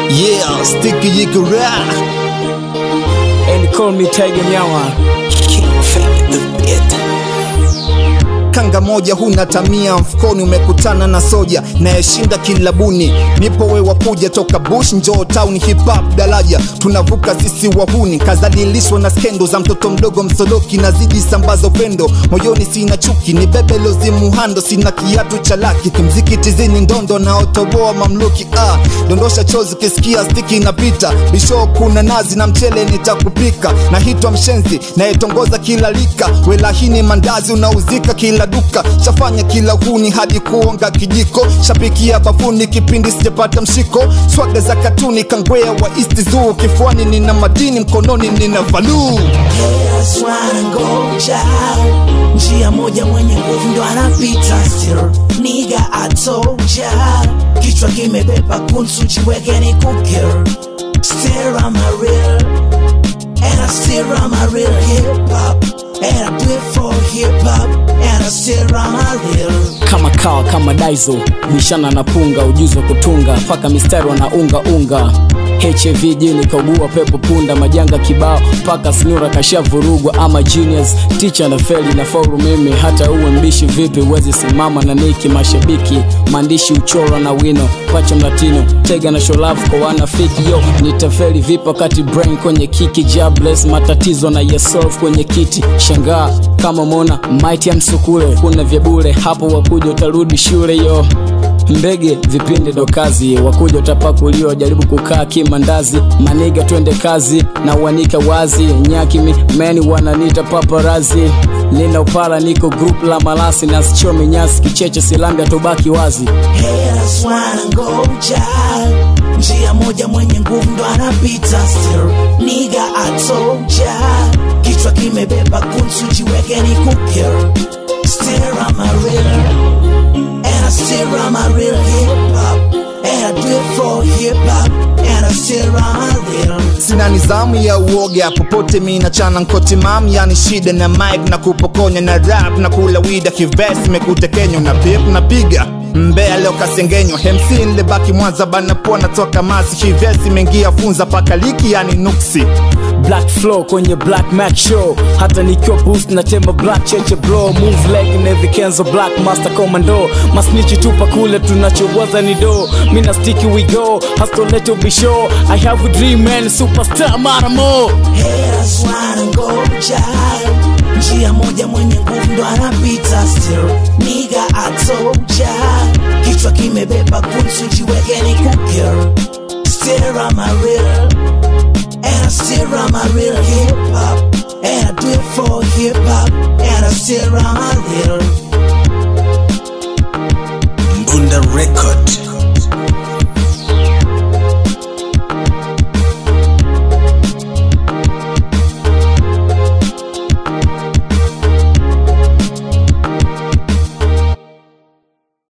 Yeah, sticky yikura. And call me Tiger Nyawa. King Fame the beat. Kanga moja huna tamia, mfukoni umekutana na soja nayeshinda kilabuni. Nipo we wakuja toka bush, njoo town, hip hop daraja tunavuka sisi wahuni. Kazalilishwa na skendo za mtoto mdogo msoloki, nazidi sambaza upendo moyoni, sina chuki, ni bebe lozimuhando, sina kiatu cha laki, kimziki tizini ndondo na otoboa mamluki. Ah, dondosha chozi kisikia stiki inapita, bisho kuna nazi na mchele nitakupika, na hitwa mshenzi nayetongoza kila lika, welahini mandazi unauzika kila duka, shafanya kila huni hadi kuonga kijiko, shapikia bafuni kipindi sijapata mshiko, swaga za katuni kangwea wa East Zoo, kifuani nina madini, mkononi nina valuu Haters wanangoja njia moja, mwenye nguvu ndo anapita. Still nigga I told ya, kichwa kimebeba kunsu, jiweke ni kukir. Still I'm a real, and I still I'm a real hip hop, and I do it for hip hop, and I still I'm a real. Kama kawa kama daizo, bishana na punga, ujuzi wa kutunga, paka mistari wanaunga unga HIV jini kaugua pepo punda majanga kibao paka snura kashavurugwa ama genius ticha na feli na faulu mimi hata uwe mbishi vipi uwezi simama na niki mashabiki maandishi uchorwa na wino pacha mlatino tega na sholavu kwa wanafiki yo nitafeli vipi wakati brain kwenye kiki jobless matatizo na yesolve kwenye kiti shangaa kama mona might ya msukule kuna vya bure hapo wakuja utarudi shule yo mbege vipindi ndo kazi wakuja utapakuliwa jaribu kukaa kimandazi maniga twende kazi na uanika wazi nyakimi meni wananita paparazi nina upara niko group la malasi na sichomi nyasi kicheche silambia tubaki wazi Haters wanangoja njia moja, mwenye nguvu ndo anapita. Still nigga I told ya, kichwa kimebeba kunsu, jiweke ni kukir. Still I'm a real, and I still I'm a real hip hop, and I do it for hip hop, and I still I'm a real. sina nizamu ya uoga popote mi nachana nkoti mam yani shida na mic na kupokonya na rap na kula wida kivesi mekuta kenya na pip napiga mbea leo kasengenywa MC nilebaki mwanza bana poa natoka masi kivesi mengia funza paka liki yani nuksi black flow kwenye black mac show hata nikiwa boost na temba black cheche bro move leg na vikenzo black master commando masnichi tupa kule tunachowaza ni do mina sticky we go hustle let you be sure i have a dream man superstar mara more Haters wanangoja njia moja, mwenye nguvu ndo anapita. Still nigga I told ya, kichwa kimebeba kunsu, jiweke ni kukir. Still I'm a real, and I still I'm a real hip hop, and I do it for hip hop, and I still I'm a real. Bunda Record.